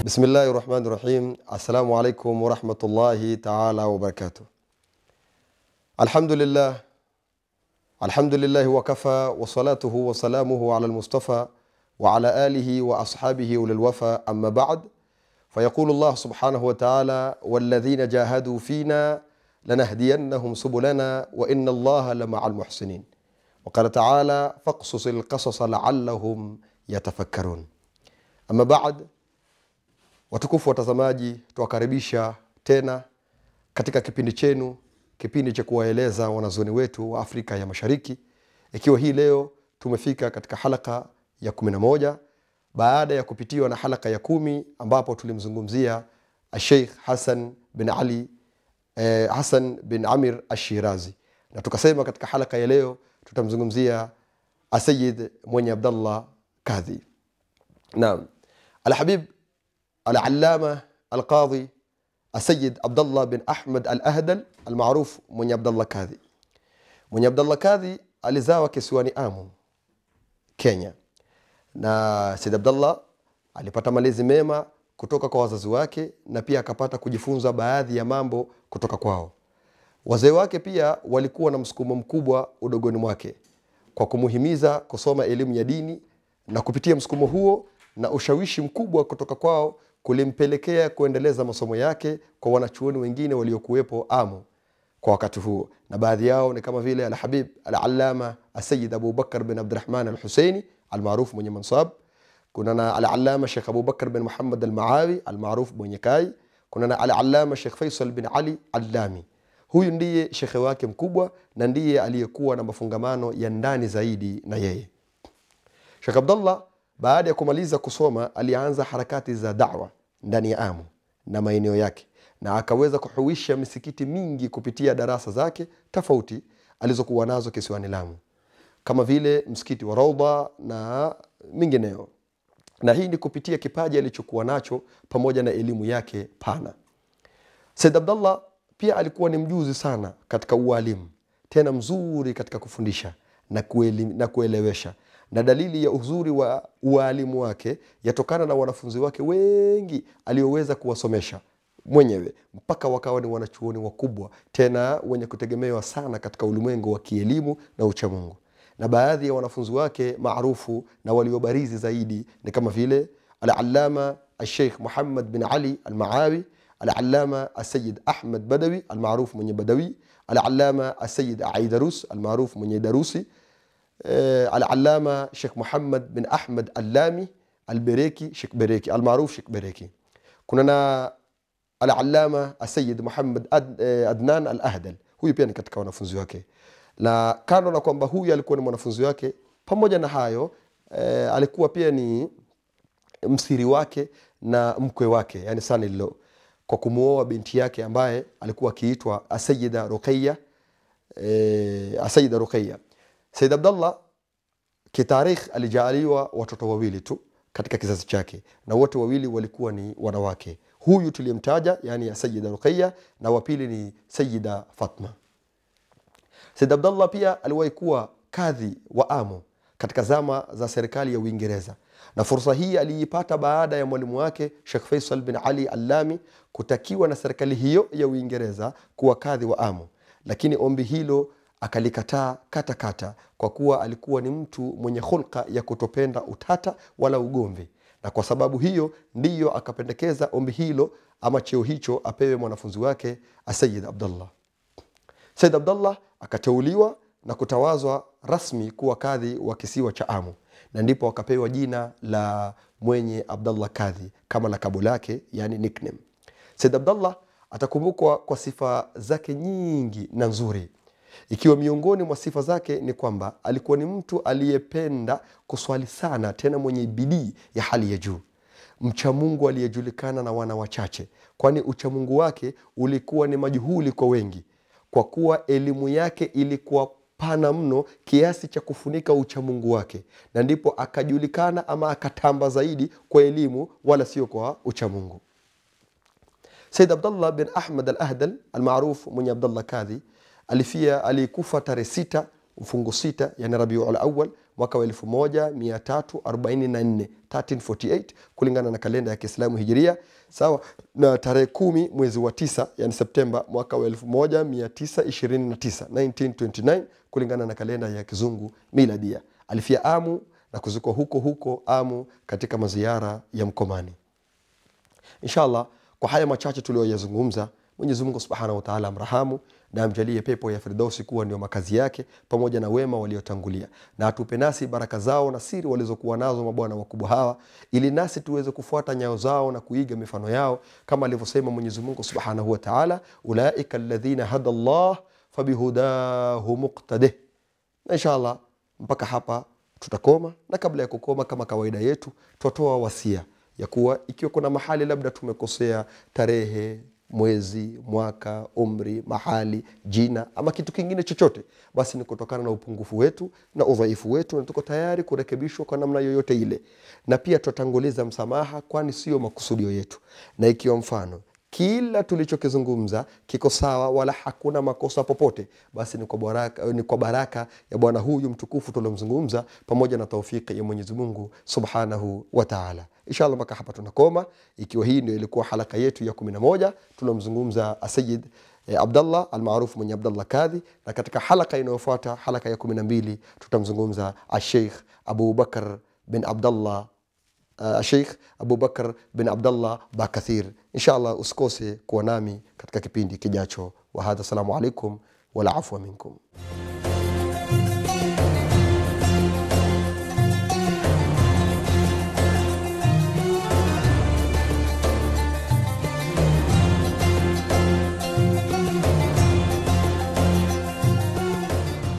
Bismillahi rahmani rahim. Assalamu alaikum warahmatullahi taala wabarakatuh. Alhamdulillah, alhamdulillahi wakafa wasalatuhu wasalamuhu ala lmustafa wa ala alihi wa ashabihi ulilwafa amma ba'd fayaqulu llah subhanahu wataala walladhina jahadu fina lanahdiyannahum subulana wa inna allaha lamaa lmuhsinin وقال تعالى فاقصص القصص لعلهم يتفكرون ama baad watukufu watazamaji tuwakaribisha tena katika kipindi chenu kipindi cha kuwaeleza wanazuoni wetu wa afrika ya mashariki ikiwa hii leo tumefika katika halaka ya kumi na moja baada ya kupitiwa na halaka ya kumi ambapo tulimzungumzia sheikh hasan bin ali eh, hasan bin amir ashirazi na tukasema katika halaka ya leo tutamzungumzia asayid mwenye abdallah kadhi naam alhabib alalama alqadhi asayid abdallah bin ahmad al ahdal almaruf mwenye abdallah kadhi mwenye abdallah kadhi alizawa kisiwani amu kenya na said abdallah alipata malezi mema kutoka kwa wazazi wake na pia akapata kujifunza baadhi ya mambo kutoka kwao wazee wake pia walikuwa na msukumo mkubwa udogoni mwake kwa kumuhimiza kusoma elimu ya dini na kupitia msukumo huo na ushawishi mkubwa kutoka kwao kulimpelekea kuendeleza masomo yake kwa wanachuoni wengine waliokuwepo amu kwa wakati huo na baadhi yao ni kama vile alhabib alalama asayid abubakar bin abdurahman alhuseini almaruf mwenye mansab kuna na alalama shekh abubakar bin muhammad almaawi almaruf mwenye kai kuna na alalama shekh faisal bin ali allami huyu ndiye shekhe wake mkubwa na ndiye aliyekuwa na mafungamano ya ndani zaidi na yeye shekh abdallah baada ya kumaliza kusoma alianza harakati za dawa ndani ya amu na maeneo yake na akaweza kuhuisha misikiti mingi kupitia darasa zake tofauti alizokuwa nazo kisiwani lamu kama vile msikiti wa raudha na mingineo na hii ni kupitia kipaji alichokuwa nacho pamoja na elimu yake pana said abdallah pia alikuwa ni mjuzi sana katika ualimu tena mzuri katika kufundisha na, kueli, na kuelewesha na dalili ya uzuri wa ualimu wake yatokana na wanafunzi wake wengi alioweza kuwasomesha mwenyewe mpaka wakawa ni wanachuoni wakubwa tena wenye kutegemewa sana katika ulimwengu wa kielimu na uchamungu na baadhi ya wanafunzi wake maarufu na waliobarizi zaidi ni kama vile alalama alsheikh muhammad bin ali almaawi العلامة السيد أحمد بدوي المعروف من بدوي العلامة السيد عيدروس المعروف من دروسي العلامة شيخ محمد بن أحمد اللامي البريكي شيخ بريكي المعروف شيخ بريكي كنا العلامة السيد محمد أدنان الأهدل huyu pia ni katika wanafunzi wake na kando na kwamba huyu alikuwa ni mwanafunzi wake pamoja na hayo eh, alikuwa pia ni msiri wake na mkwe wake yani sanilo kwa kumuoa binti yake ambaye alikuwa akiitwa asayida ruqaya e, asayida ruqaya said abdallah kitarikh alijaaliwa watoto wawili tu katika kizazi chake na wote wawili walikuwa ni wanawake huyu tuliyemtaja yani asayida ruqaya na wapili ni sayida fatma said abdallah pia aliwahi kuwa kadhi wa amu katika zama za serikali ya uingereza na fursa hii aliipata baada ya mwalimu wake shekh faisal bin ali allami kutakiwa na serikali hiyo ya uingereza kuwa kadhi wa amu lakini ombi hilo akalikataa katakata kwa kuwa alikuwa ni mtu mwenye hulka ya kutopenda utata wala ugomvi na kwa sababu hiyo ndiyo akapendekeza ombi hilo ama cheo hicho apewe mwanafunzi wake asayid abdallah said abdallah akateuliwa na kutawazwa rasmi kuwa kadhi wa kisiwa cha amu na ndipo akapewa jina la mwenye abdallah kadhi kama lakabu lake yani nickname said abdallah atakumbukwa kwa sifa zake nyingi na nzuri ikiwa miongoni mwa sifa zake ni kwamba alikuwa ni mtu aliyependa kuswali sana tena mwenye bidii ya hali ya juu mchamungu aliyejulikana na wana wachache kwani uchamungu wake ulikuwa ni majuhuli kwa wengi kwa kuwa elimu yake ilikuwa pana mno kiasi cha kufunika uchamungu wake na ndipo akajulikana ama akatamba zaidi kwa elimu wala sio kwa uchamungu said abdallah bin ahmad al ahdal almaruf mwenye abdallah kadhi alifia alikufa tarehe sita mfungo sita yani rabiul awal mwaka wa 1344 1348 kulingana na kalenda ya kiislamu hijiria sawa na tarehe kumi mwezi wa tisa yani septemba mwaka wa 1929 1929 kulingana na kalenda ya kizungu miladia alifia amu na kuzikwa huko huko amu katika maziara ya mkomani inshallah kwa haya machache tuliyoyazungumza mwenyezi mungu subhanahu wataala amrahamu na amjalie pepo ya firdausi kuwa ndio makazi yake pamoja na wema waliotangulia na atupe nasi baraka zao na siri walizokuwa nazo mabwana wakubwa hawa ili nasi tuweze kufuata nyayo zao na kuiga mifano yao kama alivyosema mwenyezi mungu subhanahu wataala ulaika ladhina hada llah fabihudahu muqtadih na inshallah mpaka hapa tutakoma na kabla ya kukoma kama kawaida yetu twatoa wasia ya kuwa ikiwa kuna mahali labda tumekosea tarehe mwezi mwaka umri mahali jina ama kitu kingine chochote basi ni kutokana na upungufu wetu na udhaifu wetu na tuko tayari kurekebishwa kwa namna yoyote ile na pia tutatanguliza msamaha kwani sio makusudio yetu na ikiwa mfano kila tulichokizungumza kiko sawa wala hakuna makosa popote basi ni kwa baraka, ni kwa baraka ya bwana huyu mtukufu tuliomzungumza pamoja na taufiki ya mwenyezi mungu subhanahu wataala inshallah mpaka hapa tunakoma ikiwa hii ndio ilikuwa halaka yetu ya kumi na moja tuliomzungumza asayid eh, abdallah almaarufu mwenye abdallah kadhi na katika halaka inayofuata halaka ya kumi na mbili tutamzungumza asheikh abubakar bin abdallah uh, sheikh abubakar bin abdallah bakathir inshallah usikose kuwa nami katika kipindi kijacho wahadha assalamu alaikum wala afwa minkum